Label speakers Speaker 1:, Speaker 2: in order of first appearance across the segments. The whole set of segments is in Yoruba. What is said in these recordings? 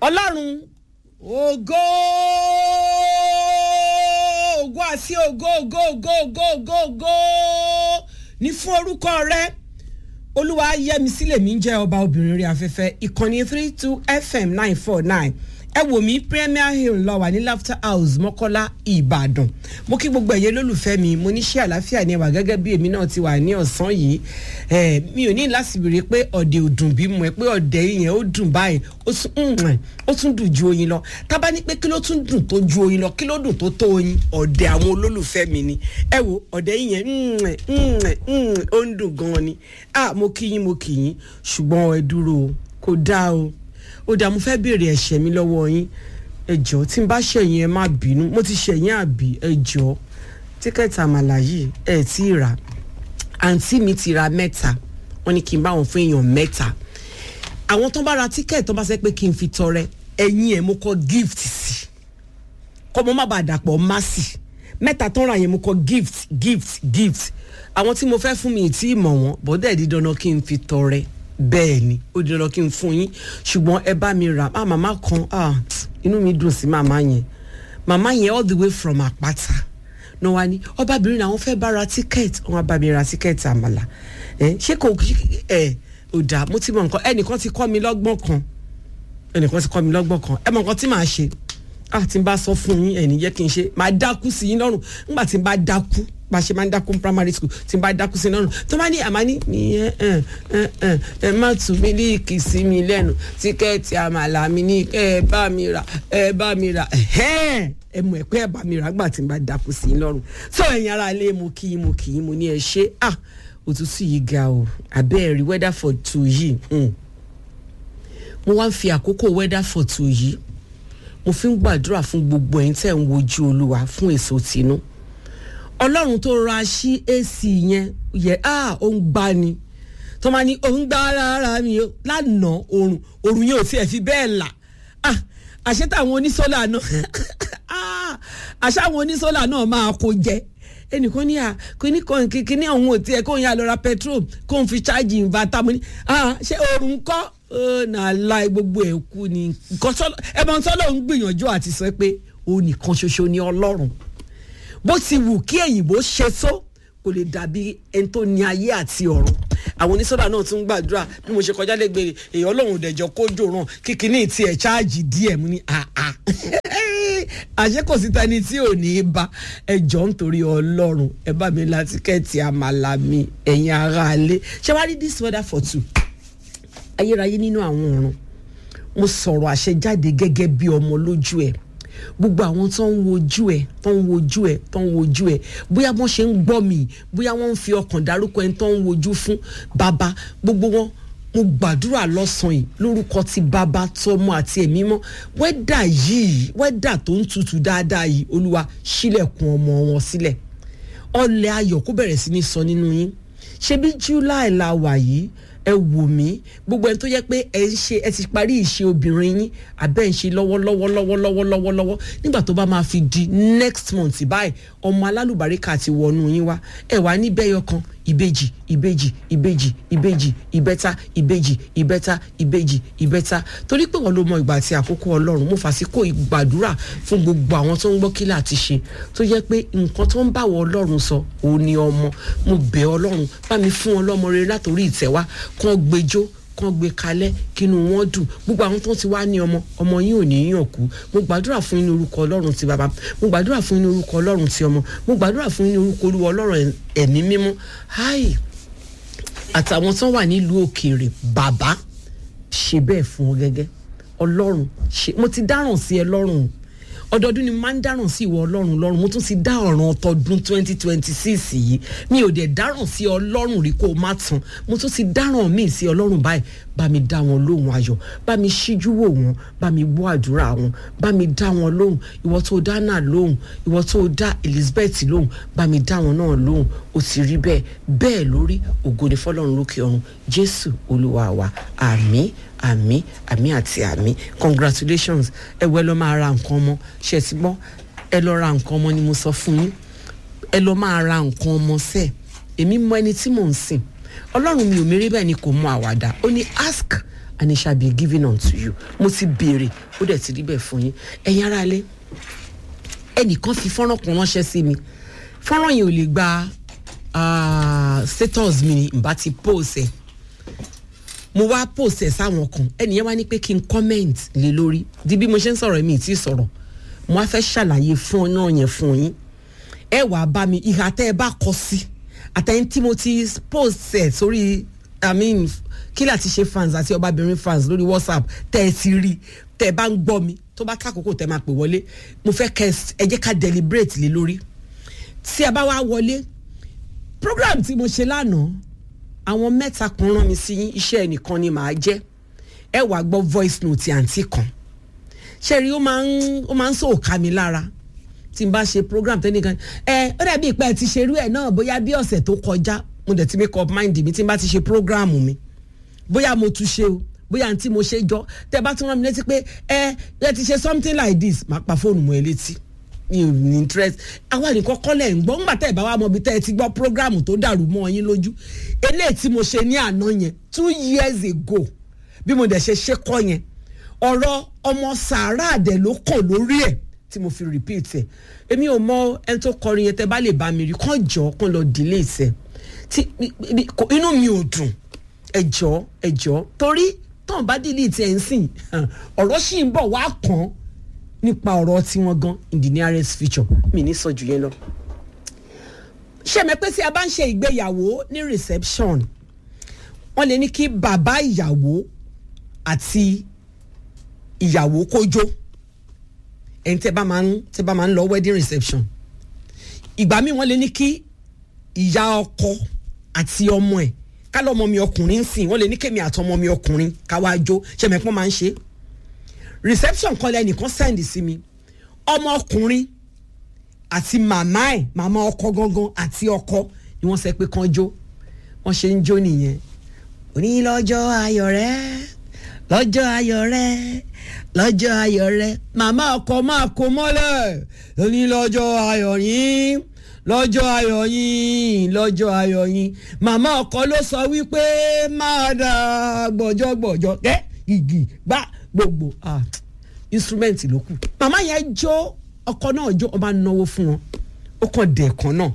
Speaker 1: ọlọ́run ògo ògo àti ògo ògo ògo ògo ògo ògo ní fún orúkọ rẹ olúwa yẹmi sílẹ̀ mi ń jẹ́ ọba obìnrin rí afẹ́fẹ́ ìkànnì three two fm nine four nine ẹ wò mí premier hill lọ wà ní laughter house mọ́kọ́lá ìbàdàn mo kí gbogbo ẹ̀yẹ lólùfẹ́ mi mo ní ṣé àlàáfíà ni ẹ wà gẹ́gẹ́ bí èmi náà ti wà ní ọ̀sán yìí ẹ mi ò ní láti béèrè pé ọ̀dẹ̀ ò dùn bí mo ẹ pé ọ̀dẹ̀ yẹn ó dùn báyìí ó tún dùn ju oyin lọ tábà ní pé kí ló tún dùn tó ju oyin lọ kí ló dùn tó tó oyin ọ̀dẹ̀ àwọn olólùfẹ́ mi ni ẹ wo ọ̀dẹ̀ yẹn ó ń dùn gan ni ah mo kí yín mo kí yín ṣùgbọ́n ẹ dúró kò dáa o ó dàá mo fẹ́ béèrè ẹ̀ṣẹ̀ mi lọ́wọ́ yín ẹ jọ̀ọ́ tí n bá ṣẹ̀yìn ẹ má bínú mo ti ṣẹ̀yìn àbí ẹ jọ̀ọ́ tíkẹ́ẹ̀tì àmàlà yìí ẹ tí ì rà àǹtí mi ti ra mẹ́ta wọ́n ní kí n bá wọn fún èèyàn mẹ́ta àwọn tó bá ra tíkẹ́ẹ̀tì tó bá sẹ́ pé kí n fi tọrẹ ẹ̀yìn ẹ̀ mo kọ gift sí kọ́ mo má bàa dàpọ̀ má sí mẹ́ta tó ń ra yẹn mo kọ gift gift gift àwọn tí mo fẹ́ fún mi ì tí ì mọ̀ wọ́n bọ́dẹ̀ di dandan kí n fi tọrẹ bẹ́ẹ̀ ni ó di dandan kí n fún yín ṣùgbọ́n ẹ bá mi rà á màmá kan ah, inú mi dùn sí màmá yẹn màmá yẹn all the way from àpáta náà wá ní ọbabìnrin làwọn fẹ́ bá ra tíkẹ́ẹ̀tì wọn bá mi ra tíkẹ́ẹ̀tì àmàlà ẹ ṣé kò ẹ ò dà mo ti mọ nǹkan ẹnìkan ti kọ́ mi lọ́gbọ́n kan ẹnìkan ti kọ́ mi lọ́gbọ́n kan ẹ mọ nǹkan tí màá ṣe ah tí n bá sọ fún yín ẹ̀ní jẹ́ kí n ṣe màá dákú sí yín lọ́rùn nígbà tí n bá dákú bá ṣe máa ń dákú primary school tí n bá dákú sí lọ́rùn tó bá ní àmání nìyẹn ẹ ẹ ẹ ẹ má tún mílíìkì sí mi lẹ́nu tíkẹ́ẹ̀tì àmàlà mi ní ẹ bá mi rà ẹ bá mi rà ẹ mọ̀ ẹ pé ẹ bá mi rà gbà tí n bá dákú sí yín lọ́rùn tó ẹ̀yin ara ilé mo kí mo kí mo ní ẹ ṣe ah òtútù yìí ga o abẹ́ẹ̀rí weather for two yìí mo wá ń fi àkókò weather for two yìí mo fi ń gbàdúrà fún gbogbo ẹ̀yin tẹ̀ ń wojú olúwa fún èso tinú ọlọ́run tó ra sí ac yẹn yẹ ah ó ń gbá ni tó máa ní òun gbá rárá mi lánàá oorun oorun yẹn ò tiẹ̀ fi bẹ́ẹ̀ là ah àṣẹ táwọn onísọ́là náà ah àṣẹ àwọn onísọ́là náà máa kó jẹ ẹnìkan ní à kíní kan kíní ọ̀hún ò tiẹ̀ kóun yà lọ ra petrol kóun fi ṣáàjì ìbátan mo ní ah ṣé oorun kọ́ náà láì gbogbo ẹ̀ kú ni ẹ̀bọ̀n sọ́lọ́ ń gbìyànjú àti sọ pé òun nìkan ṣoṣo ni ọlọ́run bó ti wù kí èyìnbó ṣe tó kò lè dàbí ẹni tó ní ayé àti ọ̀run àwọn onísọ́dà náà tún gbàdúrà bí mo ṣe kọjá lẹ́gbẹ̀rẹ̀ èyí ọlọ́run dẹ̀jọ́ kó jòràn kíkiní tiẹ̀ ṣáàjì díẹ̀ mú ní àá àṣé kò sí tani tí ò ní í bá ẹjọ́ nítorí ọlọ́run ẹ bá mi la tíkẹ́ẹ̀tì àmàlà mi ẹ̀yin aráalé ṣé wàá rí this weather for two ayérayé nínú àwọn ọ̀run mo sọ̀rọ̀ àṣẹ jáde gẹ́gẹ́ bí ọmọ lójú ẹ̀ gbogbo àwọn tó ń wojú ẹ tó ń wojú ẹ tó ń wojú ẹ bóyá wọ́n ṣe ń gbọ́ mi bóyá wọ́n ń fi ọkàn dárúkọ ẹni tó ń wojú fún bàbá gbogbo wọn mo gbàdúrà lọ́sàn-án yìí lórúkọ ti bàbá tọmọ àti ẹ̀mí mọ́ wẹ́dà yìí wẹ́dà tó ń tutù dáadáa yìí olúwa sílẹ̀kùn ọmọ wọn sílẹ̀ ọlẹ̀ ayọ̀ kó bẹ̀rẹ̀ sí ní sọ nínú yín ṣebí july la wà yìí ẹ wò mí gbogbo ẹni tó yẹ pé ẹ ń ṣe ẹ ti parí ìṣe obìnrin yín abẹ́ ń ṣe lọ́wọ́lọ́wọ́ lọ́wọ́lọ́wọ́ lọ́wọ́lọ́wọ́ nígbà tó bá máa fi di next month báyìí ọmọ alálùbáríkà ti wọnú yín wá ẹ wá ní bẹ́yọ kan ìbejì ìbejì ìbejì ìbejì ìbẹ́ta ìbejì ìbẹ́ta ìbejì ìbẹ́ta torí pé wọn ló mọ ìgbà àti àkókò ọlọ́run mo fàsíkò ìgbàdúrà fún gbogbo àwọn tó ń gbọ́ kílà àti ṣe tó yẹ pé nǹkan tó ń bá wọ ọlọ́run sọ òun ni ọmọ mo bẹ̀ ọlọ́run bá mi fún ọlọ́mọ rere látòrí ìtẹ́wá kán gbẹjọ́ kán gbé kalẹ̀ kínú wọn dùn gbogbo àwọn tó ti wá ní ọmọ ọmọ yín ò ní yàn kú mo gbàdúrà fún yín ní orúkọ ọlọ́run ti bàbá mo gbàdúrà fún yín ní orúkọ ọlọ́run ti ọmọ mo gbàdúrà fún yín ní orúkọ olúwa ọlọ́run ẹ̀mí mímọ́ háì àtàwọn tó wà nílùú òkèèrè bàbá ṣe bẹ́ẹ̀ fún ọ gẹ́gẹ́ ọlọ́run ṣe mo ti dáràn sí ẹ lọ́rùn ọdọọdún ni máa ń dáràn sí ìwọ ọlọ́run lọ́rùn mo tún ti dá ọ̀ràn tọdún twenty twenty six yìí mi ò dẹ̀ dáràn sí ọlọ́run rí kó o má tán mo tún ti dáràn míì sí ọlọ́run báyìí bá mi dá wọn lóhùn ayọ̀ bá mi ṣíjú wò wọn bá mi gbọ́ àdúrà wọn bá mi dá wọn lóhùn ìwọ tó dá náà lóhùn ìwọ tó dá Elizabeth lóhùn bá mi dá wọn náà lóhùn ó ti rí bẹ́ẹ̀ bẹ́ẹ̀ lórí ògo ni fọlọ́run lókè ọ̀run Jésù olúwa wa àmín àmì àmì àti àmì congratulations ẹ wọ ẹ lọ máa ra nǹkan ọmọ ṣe ti gbọ́ ẹ lọ ra nǹkan ọmọ ni mo sọ fún yín ẹ lọ máa ra nǹkan ọmọ sẹ́ẹ̀ èmi mọ ẹni tí mò ń sìn ọlọ́run mi ò mérí bẹ́ẹ̀ ni kò mọ àwàdà ó ní ask and it shall be given unto you mo ti béèrè ó dẹ̀ ti rí bẹ́ẹ̀ fún yín ẹ̀yin ará ilé ẹnìkan fi fọ́nrán kan ránṣẹ́ sí mi fọ́nrán yẹn ò lè gba ah, status mi ni n bá ti post ẹ̀ mo wá post ẹ̀ sáwọn kan ẹnìyẹn wá ní pé kí n comment lé lórí di bí mo ṣe ń sọ̀rọ̀ mi ì tí ì sọ̀rọ̀ mo wá fẹ́ ṣàlàyé fún náà yẹn fún yín ẹ wàá bá mi ìhà tẹ́ ẹ bá kọ sí àtẹ̀yìn tí mo ti post ẹ̀ sórí i mean kí láti ṣe fans àti ọbabìnrin fans lórí whatsapp tẹ́ ẹ ti rí tẹ́ ẹ bá ń gbọ́ mi tó bá kákòókò tẹ́ máa pè wọlé mo fẹ́ kẹ́ ẹ jẹ́ ká deliberate lé lórí tí ẹ bá wá wọlé program tí mo ṣe lánàá àwọn mẹ́ta kan rán mi sí iṣẹ́ ẹnìkan ni màá jẹ́ ẹ wàá gbọ́ voice note àǹtí kan ṣe rí ó máa ń ó máa ń sòkà mi lára tí n bá ṣe program tẹ́nìkan ẹ ó dàbí ìpẹ́ ti ṣerú ẹ̀ náà bóyá bí ọ̀sẹ̀ tó kọjá mo dẹ̀ ti make up mind mi tí n bá ti ṣe program mi bóyá mo tún ṣe o bóyá àǹtí mo ṣe jọ tẹ bá tún rán mi létí pé ẹ ẹ ti ṣe something like this máa pa fóònù mọ́ ẹ létí mi ò ní interest àwa nìkan kọ́lẹ̀ ń gbọ́ ńgbà tẹ́ ẹ̀ bá wà mọ́ bí tẹ́ ẹ ti gbọ́ program tó dàrú mọ́ yín lójú eléyìí tí mo ṣe ní àná yẹn two years ago bí mo dẹ̀ ṣe ṣe kọ́ yẹn ọ̀rọ̀ ọmọ sàárà àdẹ̀ ló kàn lórí ẹ̀ tí mo fi repeat ẹ̀ èmi ò mọ ẹni tó kọrin yẹn tẹ́ bá lè bá mi rí kàn jọ kàn lọ delete ẹ̀ tí inú mi ò dùn ẹ jọ ẹ jọ torí tán bá delete ẹ̀ ń sìn ọ̀rọ̀ sì ń bọ̀ wá kàn án nípa ọ̀rọ̀ tiwọn gan in the nearest future mi ní sọ jù yẹn lọ. ṣé mi pé tí a bá ń ṣe ìgbéyàwó ní reception wọ́n lè ní kí bàbá ìyàwó àti ìyàwó kó jó ẹni tẹ́ bá máa ń tẹ́ bá máa ń lọ wedding reception ìgbà míì wọ́n lè ní kí ìyá ọkọ àti ọmọ ẹ̀ ká lọ́mọ mi ọkùnrin ń sìn wọ́n lè ní kémi àtọmọ mi ọkùnrin ká wá jó ṣé mi pọ́n máa ń ṣe é reception kan lẹ́nìkan send sí mi ọmọkùnrin àti màmá ẹ̀ màmá ọkọ gangan àti ọkọ ni wọ́n sọ pé kán jó wọ́n ṣe ń jó nìyẹn òní lọ́jọ́ ayọ̀ rẹ lọ́jọ́ ayọ̀ rẹ lọ́jọ́ ayọ̀ rẹ màmá ọkọ máa kó mọ́lẹ̀ òní lọ́jọ́ ayọ̀ yín lọ́jọ́ ayọ̀ yín lọ́jọ́ ayọ̀ yín màmá ọkọ ló sọ wípé máa dà gbọ̀jọ̀gbọ̀jọ̀ kẹ́ igi gbá gbogbo ah instrument ló kù màmá yẹn jó ọkọ náà jó ọba náwó fún wọn ó kàn dẹ̀ kan náà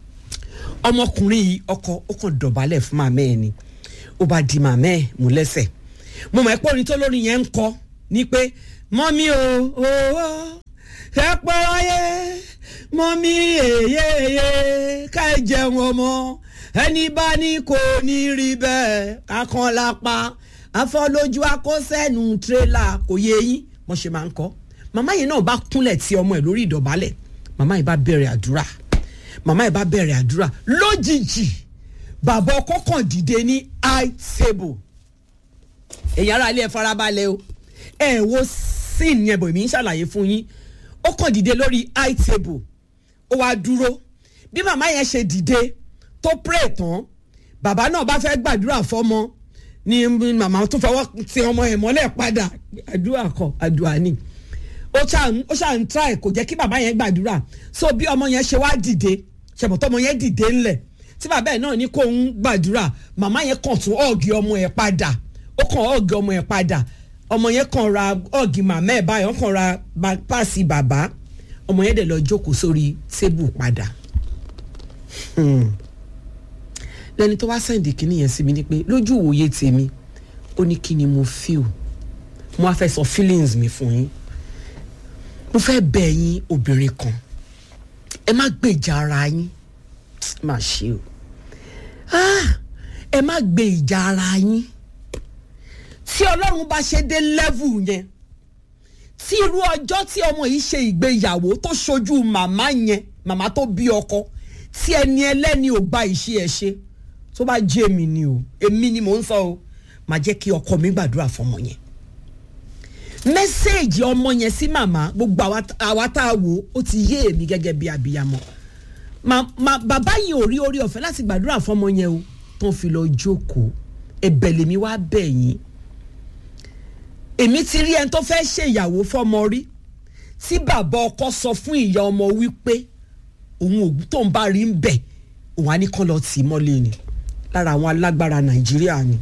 Speaker 1: ọmọkùnrin yìí ọkọ ó kàn dọ̀bálẹ̀ fún màmá ẹ̀ ni ó bá di màmá ẹ̀ mú lẹ́sẹ̀ mo mọ̀ ẹ́ pé orin tó lórí yẹn ń kọ ni pé mọ́mí o owó ẹ pẹ́ ayé mọ́mí èyéyé ká ẹ jẹun ọmọ ẹni bá ní kò ní rí bẹ́ẹ̀ kákan lápá afọlójú akọ́sẹ́nu tírélà kò yé yín mo ṣe máa ń kọ́ màmá yìí náà bá kúnlẹ̀ tí ọmọ ẹ̀ lórí ìdọ̀bálẹ̀ màmá yìí bá bẹ̀rẹ̀ àdúrà màmá yìí bá bẹ̀rẹ̀ àdúrà lójijì bàbá ọkọ kàn dìde ní high table èyàn ara ilé ẹ farabalẹ̀ o ẹ wo sin yẹn bò mí ń ṣàlàyé fún yín ó kàn dìde lórí high table ó wá dúró bí màmá yẹn ṣe dìde tó pray tán bàbá náà bá fẹ́ gbàdúrà fọ́mọ ni màmá tó fọwọ́ ti ọmọ ẹ̀ mọ́lẹ̀ padà àdúrà kọ àdúrà ni ó ṣáà ń try kò jẹ́ kí bàbá yẹn gbàdúrà so bí ọmọ yẹn ṣe wá dìde ṣẹ̀bọ̀ tọmọ yẹn dìde ńlẹ̀ tí bàbá ẹ̀ náà ní kó ń gbàdúrà màmá yẹn kàn tún ọ̀gì ọmọ ẹ̀ padà ó kàn ọ̀gì ọmọ ẹ̀ padà ọmọ yẹn kàn ra ọ̀gì màmá ẹ̀ báyọ̀ kàn ra páàsì bàbá ọmọ yẹn dẹ̀ lọ jókòó sórí tébù padà lẹni tó wá sẹ́ǹdì kínní yẹn sí mi ni pé lójú ìwòye tèmi ó ní kí ni mo feel mo wá fẹ́ sọ feelings mi fún yín mo fẹ́ bẹ̀ yín obìnrin kan ẹ má gbèjà ara yín má ṣe o ẹ má gbé ìjà ara yín tí ọlọ́run bá ṣe dé level yẹn tí irú ọjọ́ tí ọmọ yìí ṣe ìgbéyàwó tó ṣojú màmá yẹn màmá tó bí ọkọ tí ẹni ẹlẹ́ni ò gba ìṣe ẹ̀ ṣe tó bá jẹ́ èmi ni o èmi ni mò ń sọ o màá jẹ́ kí ọkọ mi gbàdúrà fọmọ yẹn mẹ́sẹ̀gì ọmọ yẹn sí màmá gbogbo àwa tá a wò ó ti yé èmi gẹ́gẹ́ bí abiyamọ bàbá yìí ò rí orí ọ̀fẹ́ láti gbàdúrà fọmọ yẹn o tó ń fi lọ jókòó ẹ̀bẹ̀ lèmi wá bẹ̀ yín èmi ti rí ẹni tó fẹ́ ṣèyàwó fọmọ rí tí bàbá ọkọ sọ fún ìyá ọmọ wípé òun ògùn tó ń bá rí ń bẹ̀ òun á ní kán lọ tì í mọ́lé ni lára àwọn alágbára nàìjíríà ni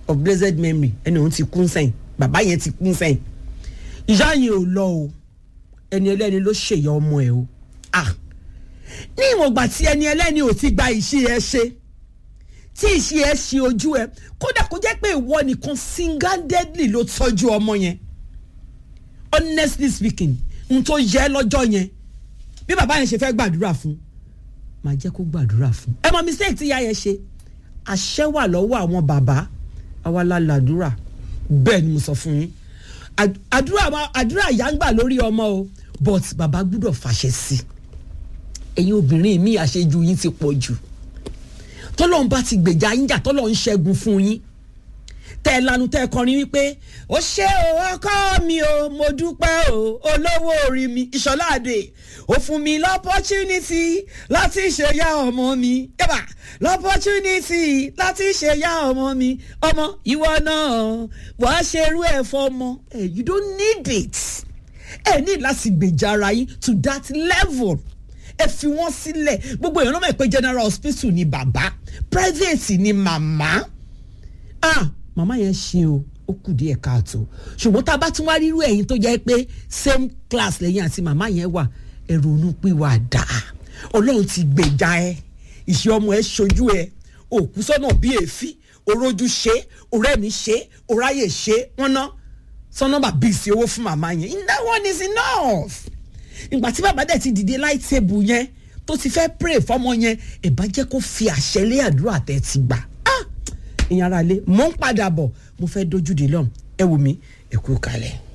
Speaker 1: of blessed memory ẹni òun ti kún sẹ́yìn bàbá yẹn ti kún sẹ́yìn ìyá yẹn ò lọ o ẹni ẹlẹ́ni ló ṣèyà ọmọ ẹ̀ o ah ní ìwọ̀ngbà tí ẹni ẹlẹ́ni ò ti gba ìṣe ẹ ṣe tí ìṣe ẹ ṣe ojú ẹ kódà kó jẹ́ pé ìwọ nìkan single-handedly ló tọ́jú ọmọ yẹn honestly speaking n tó yẹ lọ́jọ́ yẹn bí bàbá yẹn ṣe fẹ́ gbàdúrà fún máa jẹ́ kó gbàdúrà fún ẹ mọ mistake tí ìyá yẹn ṣe àṣẹ wà lọ́wọ́ àwọn bàbá àwa la làdúrà bẹ́ẹ̀ ni mo sọ fún yín àdúrà àdúrà ìyá ń gbà lórí ọmọ o but bàbá gbúdọ̀ fàṣẹ sí ẹ̀yin obìnrin mi àṣejù yín ti pọ̀ jù tọ́lọ́run bá ti gbèjà yín jà tọ́lọ́run ń ṣẹ́gun fún yín tẹ́ ẹ lanu tẹ́ ẹ kọrin wípé ó ṣe o ọkọ mi o mo dúpẹ́ o olówó orí mi ìṣọ́láàdè ó fún mi lọ́pọ́túnítì láti ṣèyá ọmọ mi yẹ́bà lọ́pọ́túnítì láti ṣèyá ọmọ mi ọmọ ìwọ náà wàá ṣerú ẹ̀ fọmọ ẹ̀ you don't need it ẹ ní láti gbèjà ara yín to that level ẹ fi wọ́n sílẹ̀ gbogbo èèyàn náà mọ̀ pé general hospital ni bàbá private ni màmá ah màmá yẹn ṣe o ó kù díẹ̀ káàtó ṣùgbọ́n tá a bá tún wá rírú ẹ̀yin tó jẹ́ pé same class lẹ́yìn àti màmá yẹn wà ẹ ronú pé wà á dà ọlọ́run ti gbèjà ẹ ìṣe ọmọ ẹ ṣojú ẹ òkú sọ́nà bí èéfín orójú ṣe òrẹ́mi ṣe òráyè ṣe wọ́n ná sọ́nà bá bí ìsì owó fún màmá yẹn that one is enough ìgbà tí bàbá dẹ̀ ti dìde light table yẹn tó ti fẹ́ pray fọmọ yẹn ẹ̀ bá jẹ́ kó fi àṣẹ lé àdúrà tẹ́ ti gbà ìyẹn ara lé mò ń padà bọ̀ mo fẹ́ dojú de lọ́hùn ẹ wù mí ẹ kú kalẹ̀.